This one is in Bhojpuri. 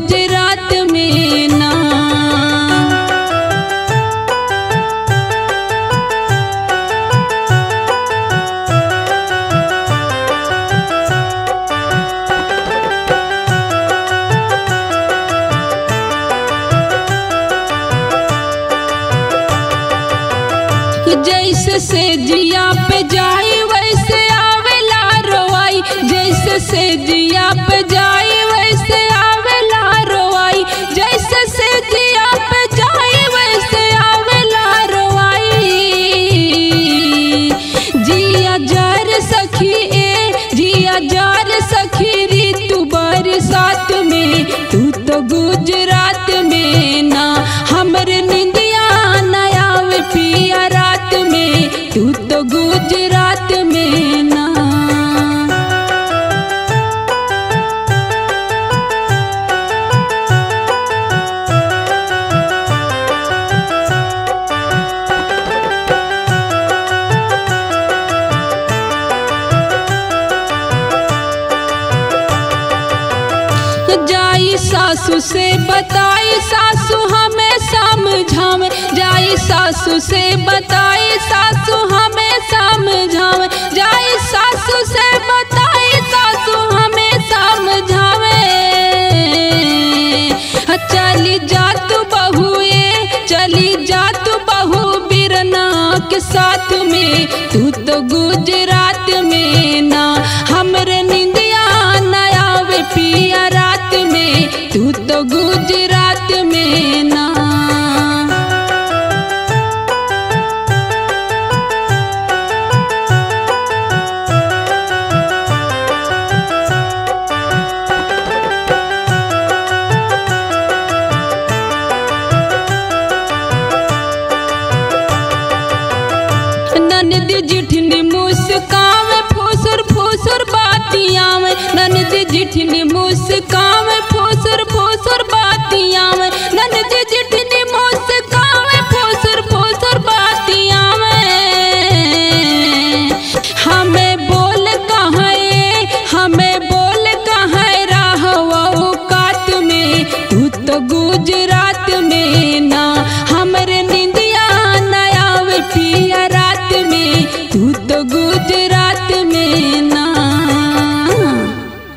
गुजरात में ना जैसे से जिया पे जाई वैसे आवेला रोवाई जैसे से जिया पे जाई वैसे आवेला रोवाई जैसे से जिया पे जाई वैसे आवेला रोवाई जिया जार सखी ए जिया जार सखी ऋतु बरसात में तू तो गुजरात में ना हमर निंदिया नया पिया रात में तू तो गुजरात में ना जाई सासू से बताई सासू हमें समझावे जाई सासू से बताई सासू हमें समझावे जाई सासू से बताई सासू हमें समझावे चली जा तू बहुए चली जा तू बहू बिरना के साथ में तू तो गुजरात में ना हमरे निंदिया नया वे पिया रात में तू तो गुजरात में ना ननद जिठनी मुस्कावे फुसुर फुसुर बातियां में ननद जिठनी मुस्कावे फुसुर फुसुर बातियां में ननद जिठनी मुस्कावे फुसुर फुसुर बातियां में हमें बोल कहाँ ए हमें बोल कहाँ रहवा कात में तू तो गुजरात में